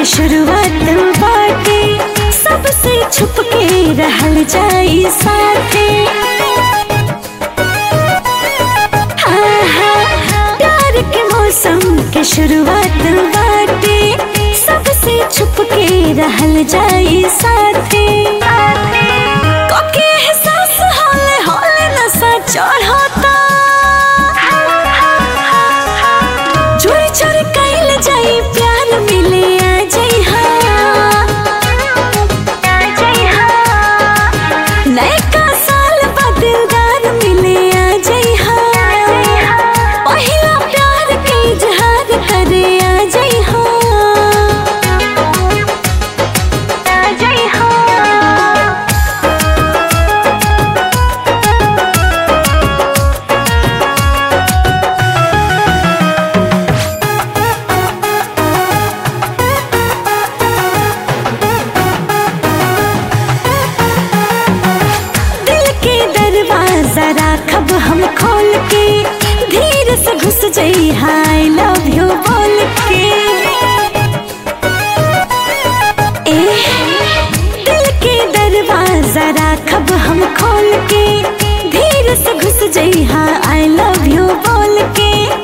के शुरुआत बाटे सबसे छुप के रहल जाई साथे हाँ, हाँ, प्यार के मौसम के शुरुआत बाटे सबसे छुप के रहल जाई साथे कोके एहसास होले होले नशा चढ़ता चोरी चोरी कैल जाई प्यार मिले आ जाई नयका साल बाद दिलदार मिले आ जाई पहिला प्यार के इजहार करे आ जाई आ जाई दिल के दरवाजा राखब हम खोल के धीरे से घुस जाई हाय लव यू बोल के ए दिल के दरवाजा राखब हम खोल के धीरे से घुस जाई हाँ आई लव यू बोल के